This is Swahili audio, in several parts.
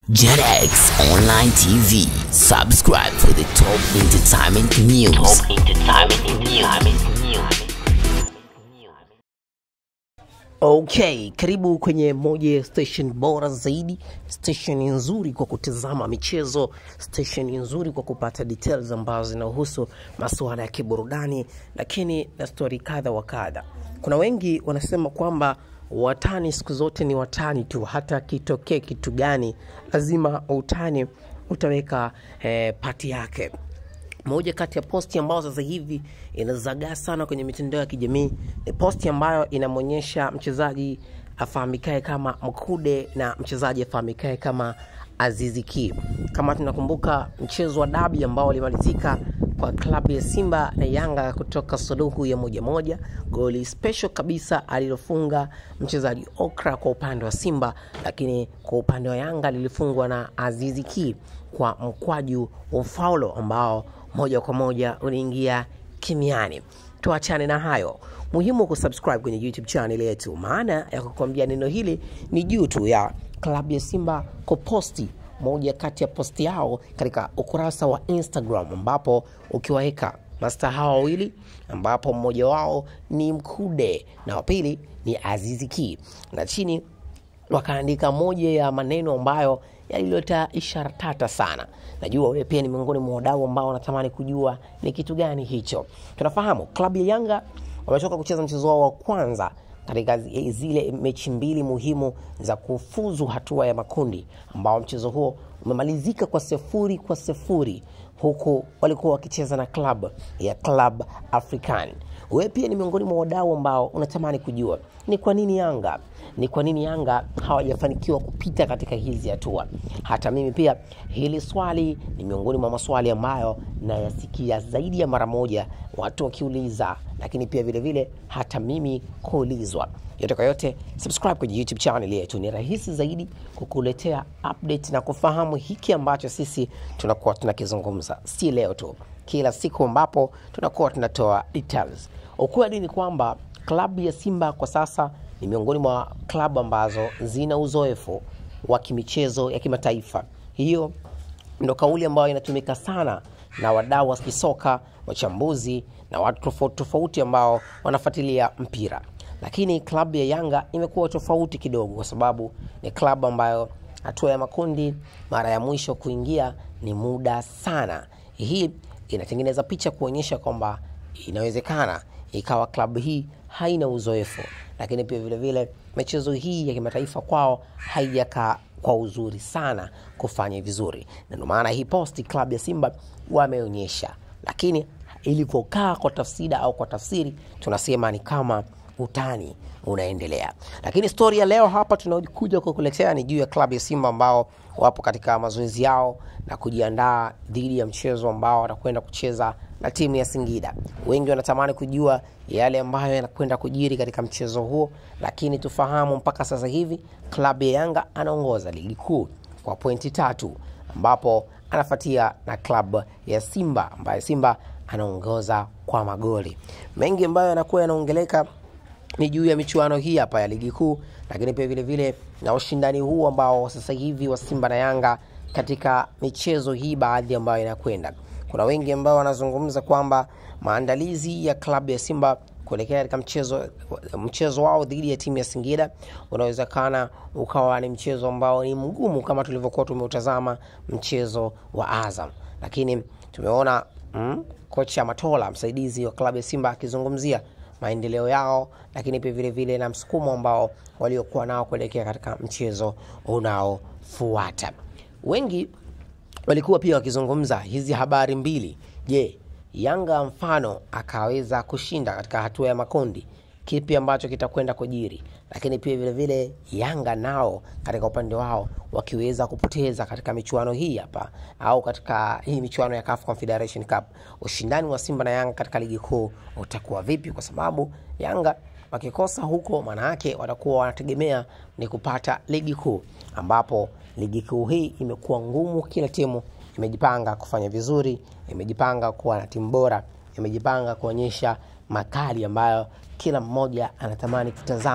JetX Online TV. Subscribe for the top entertainment news. Top entertainment news. Okay, karibu kwenye moja ya station bora zaidi, station nzuri kwa kutazama michezo, station nzuri kwa kupata details ambazo zinahusu masuala ya kiburudani, lakini na stori kadha wa kadha. Kuna wengi wanasema kwamba watani siku zote ni watani tu, hata kitokee kitu gani, lazima utani utaweka eh, pati yake moja kati ya posti ambayo sasa hivi inazagaa sana kwenye mitandao ya kijamii ni posti ambayo inamwonyesha mchezaji afahamikae kama Mkude na mchezaji afahamikae kama Azizi Ki. Kama tunakumbuka mchezo wa dabi ambao ulimalizika kwa klabu ya Simba na Yanga kutoka suluhu ya moja moja, goli special kabisa alilofunga mchezaji Okra kwa upande wa Simba, lakini kwa upande wa Yanga lilifungwa na Azizi Ki kwa mkwaju wa faulo ambao moja kwa moja unaingia kimiani. Tuachane na hayo, muhimu kusubscribe kwenye YouTube channel yetu. Maana ya kukwambia neno hili ni juu tu ya klabu ya Simba kuposti moja kati ya posti yao katika ukurasa wa Instagram, ambapo ukiwaweka masta hawa wawili, ambapo mmoja wao ni Mkude na wa pili ni Azizi Ki, na chini wakaandika moja ya maneno ambayo yalileta ishara tata sana. Najua wewe pia ni miongoni mwa wadau ambao wanatamani kujua ni kitu gani hicho. Tunafahamu klabu ya Yanga wametoka kucheza mchezo wao wa kwanza katika zi- zile mechi mbili muhimu za kufuzu hatua ya makundi, ambao mchezo huo umemalizika kwa sifuri kwa sifuri huku walikuwa wakicheza na klabu ya Club African. Wewe pia ni miongoni mwa wadau ambao unatamani kujua ni kwa nini Yanga ni kwa nini Yanga hawajafanikiwa kupita katika hizi hatua. Hata mimi pia hili swali ni miongoni mwa maswali ambayo nayasikia zaidi ya mara moja watu wakiuliza, lakini pia vile vile hata mimi kuulizwa. Yote kwa yote, subscribe kwenye YouTube channel yetu, ni rahisi zaidi kukuletea update na kufahamu hiki ambacho sisi tunakuwa tunakizungumza, si leo tu, kila siku ambapo tunakuwa tunatoa details. Ukweli ni kwamba klabu ya Simba kwa sasa ni miongoni mwa klabu ambazo zina uzoefu wa kimichezo ya kimataifa. Hiyo ndo kauli ambayo inatumika sana na wadau wa kisoka, wachambuzi na watu tofauti tofauti ambao wanafuatilia mpira. Lakini klabu ya Yanga imekuwa tofauti kidogo, kwa sababu ni klabu ambayo hatua ya makundi mara ya mwisho kuingia ni muda sana. Hii inatengeneza picha kuonyesha kwamba inawezekana ikawa klabu hii haina uzoefu, lakini pia vile vile michezo hii ya kimataifa kwao haijakaa kwa uzuri sana kufanya vizuri, na ndio maana hii posti klabu ya Simba wameonyesha, lakini ilivyokaa kwa tafsida au kwa tafsiri tunasema ni kama utani unaendelea. Lakini stori ya leo hapa tunakuja kukuletea ni juu ya klabu ya Simba ambao wapo katika mazoezi yao na kujiandaa dhidi ya mchezo ambao watakwenda kucheza na timu ya Singida. Wengi wanatamani kujua yale ambayo yanakwenda kujiri katika mchezo huo, lakini tufahamu mpaka sasa hivi klabu ya Yanga anaongoza ligi kuu kwa pointi tatu ambapo anafuatia na klabu ya Simba ambaye Simba anaongoza kwa magoli mengi ambayo yanakuwa yanaongeleka ni juu ya michuano hii hapa ya ligi kuu, lakini pia vile vile na ushindani huu ambao sasa hivi wa Simba na Yanga katika michezo hii baadhi ambayo inakwenda. Kuna wengi ambao wanazungumza kwamba maandalizi ya klabu ya Simba kuelekea katika mchezo mchezo wao dhidi ya timu ya Singida unawezekana ukawa ni mchezo ambao ni mgumu kama tulivyokuwa tumeutazama mchezo wa Azam, lakini tumeona mm, kocha Matola msaidizi wa klabu ya Simba akizungumzia maendeleo yao, lakini pia vile vile na msukumo ambao waliokuwa nao kuelekea katika mchezo unaofuata. Wengi walikuwa pia wakizungumza hizi habari mbili. Je, Yanga mfano akaweza kushinda katika hatua ya makundi, kipi ambacho kitakwenda kujiri? Lakini pia vile vile Yanga nao katika upande wao wakiweza kupoteza katika michuano hii hapa au katika hii michuano ya CAF Confederation Cup, ushindani wa Simba na Yanga katika ligi kuu utakuwa vipi? Kwa sababu Yanga wakikosa huko, maana yake watakuwa wanategemea ni kupata ligi kuu, ambapo ligi kuu hii imekuwa ngumu. Kila timu imejipanga kufanya vizuri, imejipanga kuwa na timu bora, imejipanga kuonyesha makali ambayo kila mmoja anatamani kutazama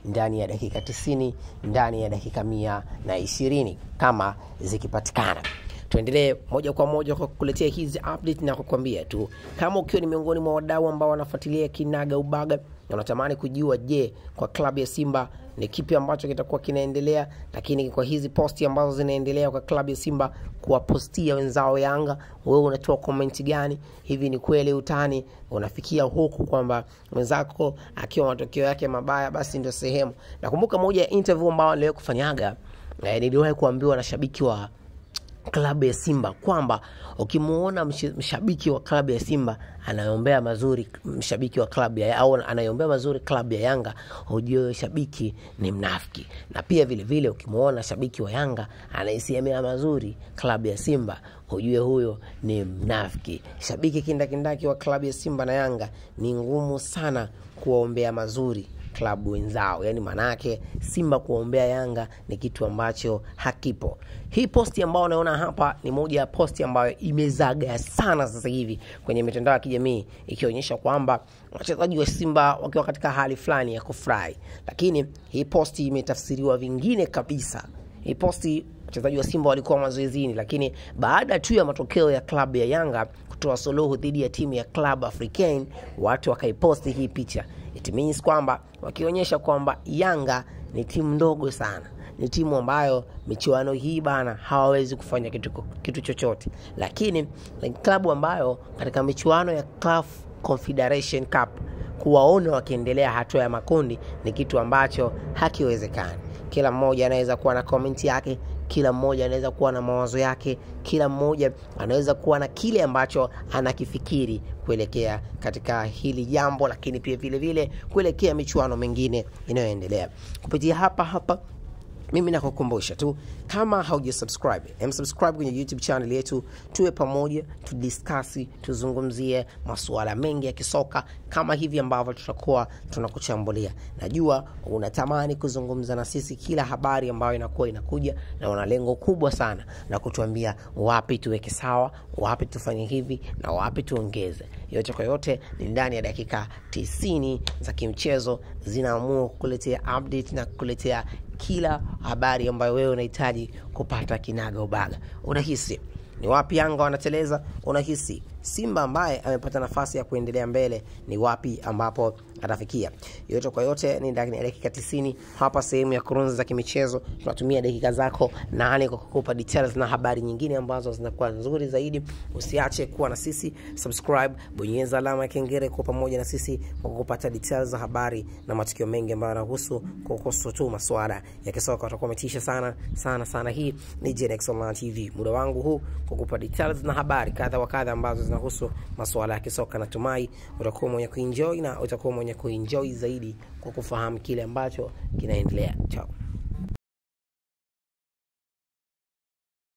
ndani ya dakika 90 ndani ya dakika mia na ishirini kama zikipatikana tuendelee moja kwa moja kwa kukuletea hizi update na kukwambia tu kama ukiwa ni miongoni mwa wadau ambao wanafuatilia kinaga ubaga na unatamani kujua je kwa klabu ya simba ni kipi ambacho kitakuwa kinaendelea lakini kwa hizi posti ambazo zinaendelea kwa klabu ya simba kuwapostia wenzao yanga wewe unatoa komenti gani hivi ni kweli utani unafikia huku kwamba mwenzako akiwa matokeo yake mabaya basi ndio sehemu nakumbuka moja ya interview ambao niliwahi kufanyaga eh, niliwahi kuambiwa na shabiki wa klabu ya Simba kwamba ukimuona msh- mshabiki wa klabu ya Simba anayombea mazuri mshabiki wa klabu ya au anayombea mazuri klabu ya Yanga, hujue shabiki ni mnafiki. Na pia vile vile ukimuona shabiki wa Yanga anaisemea mazuri klabu ya Simba, hujue huyo ni mnafiki. Shabiki kindakindaki wa klabu ya Simba na Yanga ni ngumu sana kuwaombea mazuri klabu wenzao yani maanaake simba kuombea yanga ni kitu ambacho hakipo hii posti ambayo unaona hapa ni moja ya posti ambayo imezaga sana sasa hivi kwenye mitandao ya kijamii ikionyesha kwamba wachezaji wa simba wakiwa katika hali fulani ya kufurahi lakini hii posti imetafsiriwa vingine kabisa hii posti wachezaji wa simba walikuwa mazoezini lakini baada tu ya matokeo ya klabu ya yanga kutoa suluhu dhidi ya timu ya club africain watu wakaiposti hii picha it means kwamba wakionyesha kwamba yanga ni timu ndogo sana ni timu ambayo michuano hii bana hawawezi kufanya kitu, kitu chochote lakini ni klabu ambayo katika michuano ya CAF confederation cup kuwaona wakiendelea hatua ya makundi ni kitu ambacho hakiwezekani kila mmoja anaweza kuwa na komenti yake kila mmoja anaweza kuwa na mawazo yake kila mmoja anaweza kuwa na kile ambacho anakifikiri kuelekea katika hili jambo lakini pia vile vile kuelekea michuano mingine inayoendelea kupitia hapa hapa mimi nakukumbusha tu kama hauja subscribe em subscribe kwenye youtube channel yetu tuwe pamoja tudiskasi tuzungumzie masuala mengi ya kisoka kama hivi ambavyo tutakuwa tunakuchambulia najua unatamani kuzungumza na sisi kila habari ambayo inakuwa inakuja na una lengo kubwa sana na kutuambia wapi tuweke sawa wapi tufanye hivi na wapi tuongeze yote kwa yote ni ndani ya dakika 90 za kimchezo zinaamua kukuletea update na kukuletea kila habari ambayo wewe unahitaji kupata kinaga ubaga unahisi ni wapi yanga wanateleza unahisi simba ambaye amepata nafasi ya kuendelea mbele ni wapi ambapo atafikia yote kwa yote ni ndani ya dakika 90 hapa sehemu ya kurunzi za kimichezo tunatumia dakika zako nane kwa kukupa details na habari nyingine ambazo zinakuwa nzuri zaidi usiache kuwa na sisi subscribe bonyeza alama ya kengere kuwa pamoja na sisi kwa kupata details za habari na matukio mengi ambayo yanahusu kuhusu tu masuala ya kisoka utakuwa umetisha sana sana sana hii ni Genex Online TV muda wangu huu kukupa details na habari kadha wa kadha ambazo zinahusu masuala ya kisoka natumai utakuwa mwenye kuenjoy na utakuwa mwenye kuenjoy zaidi kwa kufahamu kile ambacho kinaendelea chao